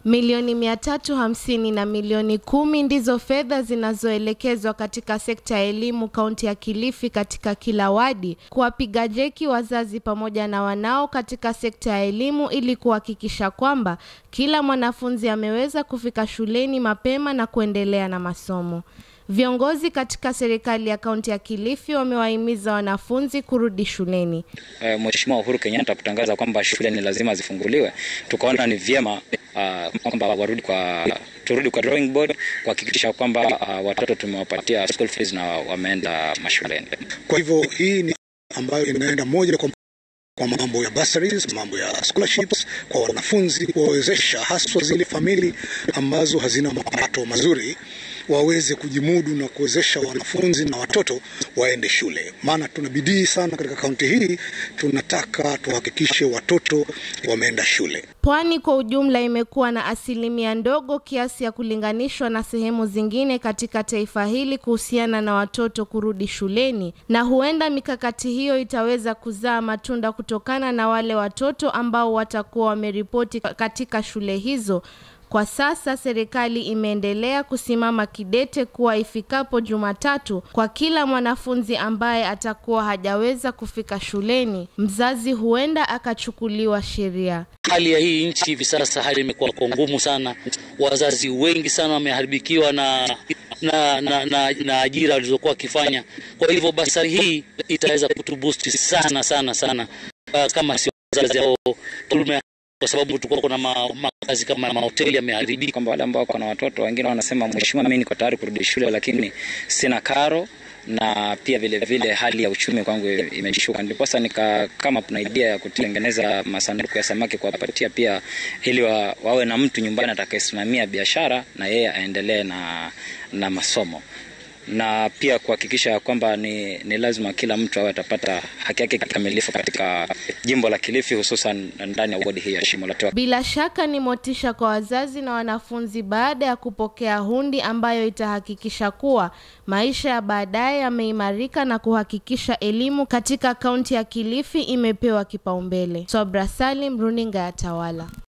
Milioni mia tatu hamsini na milioni kumi ndizo fedha zinazoelekezwa katika sekta ya elimu kaunti ya Kilifi katika kila wadi kuwapiga jeki wazazi pamoja na wanao katika sekta ya elimu ili kuhakikisha kwamba kila mwanafunzi ameweza kufika shuleni mapema na kuendelea na masomo. Viongozi katika serikali ya kaunti ya Kilifi wamewahimiza wanafunzi kurudi shuleni. E, Mheshimiwa Uhuru Kenyatta kutangaza kwamba shule ni lazima zifunguliwe, tukaona ni vyema uh, kwamba warudi kwa turudi kwa drawing board kuhakikisha kwamba uh, watoto tumewapatia school fees na wameenda mashuleni. Kwa hivyo hii ni ambayo inaenda moja kwa kwa mambo ya bursaries, mambo ya scholarships kwa wanafunzi, kuwawezesha haswa zile famili ambazo hazina mapato mazuri waweze kujimudu na kuwezesha wanafunzi na watoto waende shule. Maana tuna bidii sana katika kaunti hii, tunataka tuhakikishe watoto wameenda shule. Pwani kwa ujumla imekuwa na asilimia ndogo kiasi ya kulinganishwa na sehemu zingine katika taifa hili kuhusiana na watoto kurudi shuleni, na huenda mikakati hiyo itaweza kuzaa matunda kutokana na wale watoto ambao watakuwa wameripoti katika shule hizo. Kwa sasa serikali imeendelea kusimama kidete kuwa ifikapo Jumatatu, kwa kila mwanafunzi ambaye atakuwa hajaweza kufika shuleni, mzazi huenda akachukuliwa sheria. Hali ya hii nchi hivi sasa, hali imekuwa kwa ngumu sana. Wazazi wengi sana wameharibikiwa na na, na, na, na ajira walizokuwa wakifanya. Kwa hivyo basari hii itaweza kutubusti sana sana sana, uh, kama sio wazazi hao tume kwa sababu tulikuwa kuna makazi kama mahoteli yameharibika. Kwamba wale ambao wako na watoto wengine wanasema, mheshimiwa, mimi niko tayari kurudi shule, lakini sina karo na pia vile vile hali ya uchumi kwangu imeshuka, ndiposa nika kama kuna idea ya kutengeneza masanduku ya samaki kuwapatia pia, ili wa, wawe na mtu nyumbani atakayesimamia biashara na yeye aendelee na, na masomo na pia kuhakikisha kwamba ni, ni lazima kila mtu awe atapata haki yake kikamilifu katika jimbo la Kilifi, hususan ndani ya wodi hii ya Shimo la Tewa. Bila shaka ni motisha kwa wazazi na wanafunzi baada ya kupokea hundi ambayo itahakikisha kuwa maisha ya baadaye yameimarika na kuhakikisha elimu katika kaunti ya Kilifi imepewa kipaumbele. Sobra Salim, runinga ya Tawala.